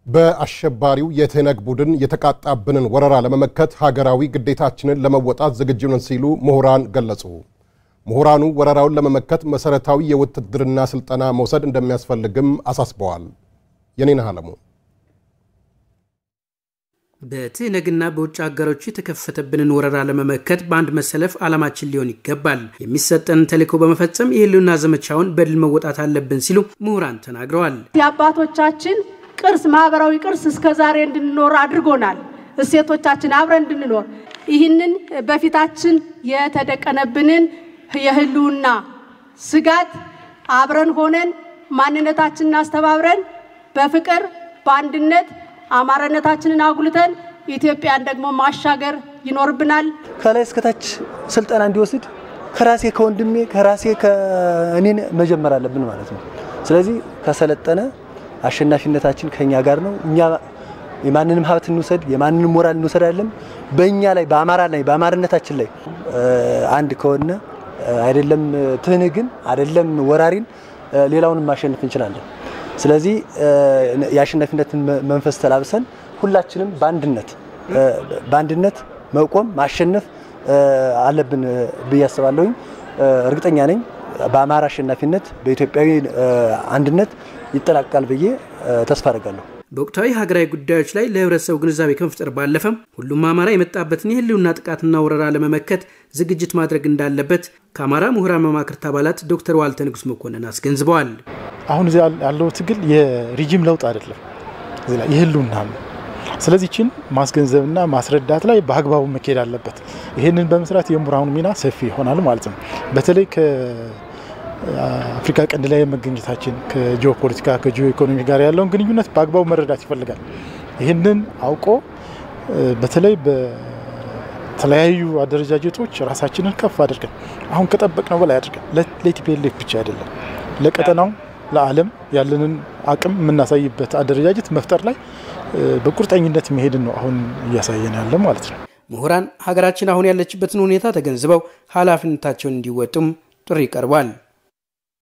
በአሸባሪው የትህነግ ቡድን የተቃጣብንን ወረራ ለመመከት ሀገራዊ ግዴታችንን ለመወጣት ዝግጁ ነን ሲሉ ምሁራን ገለጹ። ምሁራኑ ወረራውን ለመመከት መሰረታዊ የውትድርና ስልጠና መውሰድ እንደሚያስፈልግም አሳስበዋል። የኔነህ አለሙ በትህነግና በውጭ ሀገሮች የተከፈተብንን ወረራ ለመመከት በአንድ መሰለፍ ዓላማችን ሊሆን ይገባል። የሚሰጠን ተልዕኮ በመፈጸም የህልውና ዘመቻውን በድል መወጣት አለብን ሲሉ ምሁራን ተናግረዋል። የአባቶቻችን ቅርስ ማህበራዊ ቅርስ እስከ ዛሬ እንድንኖር አድርጎናል። እሴቶቻችን አብረን እንድንኖር ይህንን በፊታችን የተደቀነብንን የህልውና ስጋት አብረን ሆነን ማንነታችንን አስተባብረን በፍቅር በአንድነት አማራነታችንን አጉልተን ኢትዮጵያን ደግሞ ማሻገር ይኖርብናል። ከላይ እስከታች ስልጠና እንዲወስድ ከራሴ ከወንድሜ ከራሴ ከእኔን መጀመር አለብን ማለት ነው። ስለዚህ ከሰለጠነ አሸናፊነታችን ከኛ ጋር ነው። እኛ የማንንም ሀብት እንውሰድ የማንንም ሞራል እንውሰድ አይደለም። በእኛ ላይ በአማራ ላይ በአማርነታችን ላይ አንድ ከሆነ አይደለም ትህነግን አይደለም ወራሪን ሌላውንም ማሸነፍ እንችላለን። ስለዚህ የአሸናፊነትን መንፈስ ተላብሰን ሁላችንም በአንድነት በአንድነት መቆም ማሸነፍ አለብን ብዬ አስባለሁኝ። እርግጠኛ ነኝ በአማራ አሸናፊነት በኢትዮጵያዊ አንድነት ይጠናቀቃል ብዬ ተስፋ አደርጋለሁ። በወቅታዊ ሀገራዊ ጉዳዮች ላይ ለህብረተሰቡ ግንዛቤ ከመፍጠር ባለፈም ሁሉም አማራ የመጣበትን የህልውና ጥቃትና ወረራ ለመመከት ዝግጅት ማድረግ እንዳለበት ከአማራ ምሁራን መማክርት አባላት ዶክተር ዋልተ ንጉስ መኮንን አስገንዝበዋል። አሁን እዚህ ያለው ትግል የሪጂም ለውጥ አይደለም፣ የህልውና ነው። ስለዚህ ችን ማስገንዘብና ማስረዳት ላይ በአግባቡ መካሄድ አለበት። ይህንን በመስራት የምሁራኑ ሚና ሰፊ ይሆናል ማለት ነው። በተለይ ከአፍሪካ ቀንድ ላይ መገኘታችን ከጂኦ ፖለቲካ ከጂኦ ኢኮኖሚ ጋር ያለውን ግንኙነት በአግባቡ መረዳት ይፈልጋል። ይህንን አውቆ በተለይ በተለያዩ አደረጃጀቶች ራሳችንን ከፍ አድርገን አሁን ከጠበቅነው በላይ አድርገን ለቲፒኤልኤፍ ብቻ አይደለም ለቀጠናው ለዓለም ያለንን አቅም የምናሳይበት አደረጃጀት መፍጠር ላይ በቁርጠኝነት መሄድን ነው አሁን እያሳየን ያለ ማለት ነው። ምሁራን ሀገራችን አሁን ያለችበትን ሁኔታ ተገንዝበው ኃላፊነታቸውን እንዲወጡም ጥሪ ቀርቧል።